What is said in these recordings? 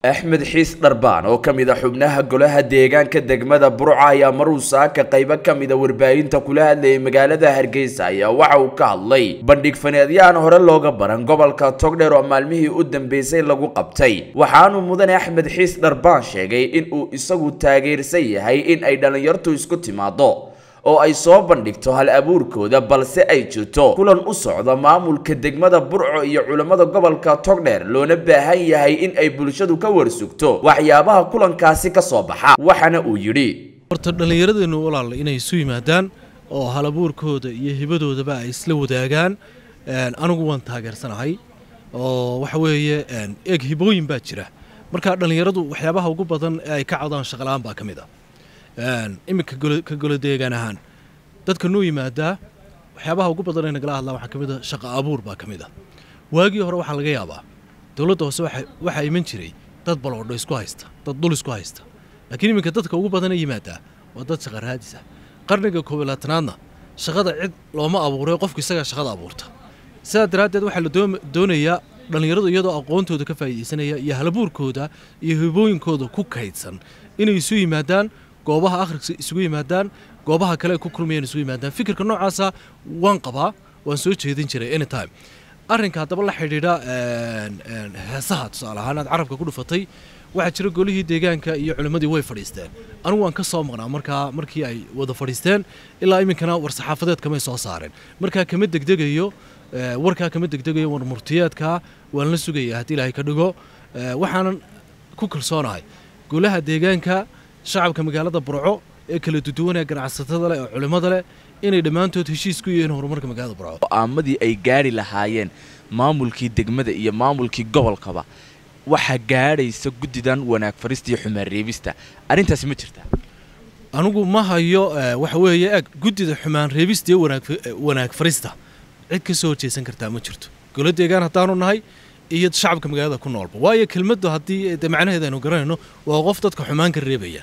axmed xiis dharbaan oo ka mid a xubnaha golaha deegaanka degmada burca ayaa maruu saaka qaybo ka mid a warbaahinta kula hadlayay magaalada hargeysa ayaa waxa uu ka hadlay bandhig faneedyahan hore looga baran gobolka togdheer oo maalmihii u dambeysay lagu qabtay waxaanuu mudane axmed xiis dharbaan sheegay in uu isagu taageersan yahay in ay dhallinyartu isku timaado oo ay soo bandhigto hal abuurkooda balse ay jirto kulan u socda maamulka degmada burco iyo culammada gobolka togdheer loona baahan yahay in ay bulshadu ka warsugto waxyaabaha kulankaasi ka soo baxa waxaana uu yidhi horta dhallinyaradeennu walaala inay isu yimaadaan oo hal abuurkooda iyo hibadoodaba ay isla wadaagaan anigu waan taageersanahay oo waxa weeye eeg hibooyin baa jira marka dhallinyaradu waxyaabaha ugu badan ee ay ka codaan shaqala-aan baa ka mid ah iminka ka golo deegaan ahaan dadka noo yimaadaa waxyaabaha ugu badan ay nagala hadlaan waxaa ka mid a shaqa abuur baa ka mid ah waagii hore waxaa laga yaabaa dowladda hoose waxaa iman jiray dad baloodho isku haysta dad dul isku haysta laakiin iminka dadka ugu badan ee yimaadaa waa dad shaqa raadis ah qarniga koob iyo labaatanaadna shaqada cid looma abuuray qofku isagaa shaqada abuurta sidaa daraaddeed waxaa la doonayaa dhallinyaradu iyadoo aqoontooda ka faa'iidaysanaya iyo halabuurkooda iyo hibooyinkooda ku kaydsan inay isu yimaadaan goobaha akhriska isugu yimaadaan goobaha kale ay ku kulmayaan isugu yimaadaan fikirka noocaasa waan qabaa waan soo jeedin jiray anytime arrinka haddaba la xidhiidha heesaha tusaale ahaan aad carabka ku dhufatay waxaa jira golihii deegaanka iyo culimmadii way fadhiisteen anigu waan ka soo maqnaa markaa markii ay wada fadhiisteen ilaa iminkana war-saxaafadeed kamay soo saareen markaa kama degdegayo warkaa kama degdegayo war murtiyeedka waan la sugaya haddii ilaahay ka dhigo waxaanan ku kalsoonahay golaha deegaanka shacabka magaalada burco ee kala duduwan ee ganacsatada leh ee culimmada leh inay dhammaantood heshiis ku yihiin horumarka magaalada burco go'aamadii ay gaari lahaayeen maamulkii degmada iyo maamulkii gobolkaba waxaa gaadhaysa guddidan wanaag farista iyo xumaan reebista arrintaasi ma jirtaa anigu ma hayo waxa weeye eg guddida xumaan reebista iyo wanaag farista cid ka soo horjeesan kartaa ma jirto golo deegaan haddaanu nahay iyo shacabka magaalada ku noolba waayo kelmaddu haddii de macnaheeda aynu garanayno waa qof dadka xumaan ka reebaya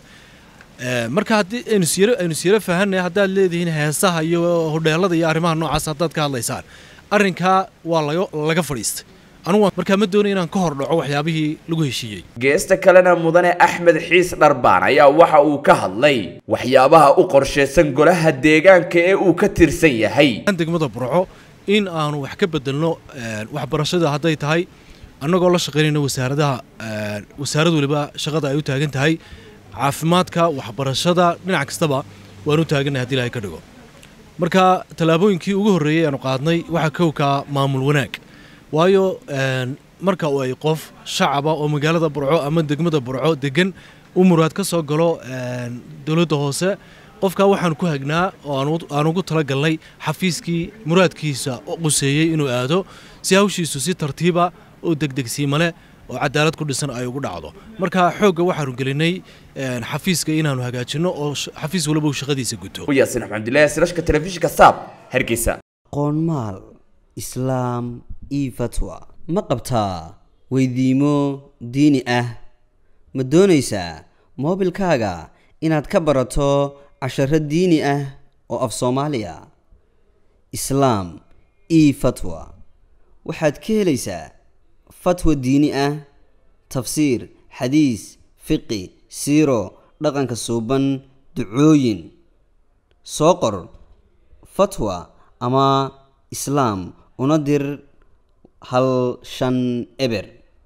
marka haddii aynu siyaro aynu siyaro fahanaya haddaad leedihiin heesaha iyo hodheelada iyo arrimaha noocaas haddaad ka hadlaysaan arrinkaa waa laga laga fadhiistay anugu markaa ma doonay inaan ka hor dhaco waxyaabihii lagu heshiiyey geesta kalena mudane axmed xiis dharbaan ayaa waxa uu ka hadlay waxyaabaha u qorshaysan golaha deegaanka ee uu ka tirsan yahay degmada burco in aanu wax ka bedelno waxbarashada hadday tahay annagoo la shaqaynayno wasaaradaha wasaarad waliba shaqada ay u taagan tahay caafimaadka waxbarashada dhinac kastaba waan u taagannahay hadii ilahay ka dhigo marka tallaabooyinkii ugu horreeyey aanu qaadnay waxaa kowkaa maamul wanaag waayo marka uu ay qof shacaba oo magaalada burco ama degmada burco degan u muraad ka soo galo dowladda hoose qofkaa waxaan ku hagnaa oo aan ugu talagalnay xafiiskii muraadkiisa quseeyey inuu aado si hawshiisu si tartiiba oo degdegsiima leh oo cadaalad ku dhisan ay ugu dhacdo marka xoogga waxaanu gelinay xafiiska inaanu hagaajinno oo xafiis waliba uu shaqadiisa guto yaasin axmedulaahi sirashka telefishinka saab hargeysa qoonmaal islaam io fatwa ma qabtaa weydiimo diini ah ma doonaysaa moobilkaaga inaad ka barato casharo diini ah oo af soomaaliya islaam io fatwa waxaad ka helaysaa fatwa diini ah tafsiir xadiis fiqi siiro dhaqanka suuban ducooyin soo qor fatwa ama islaam una dir hal shan eber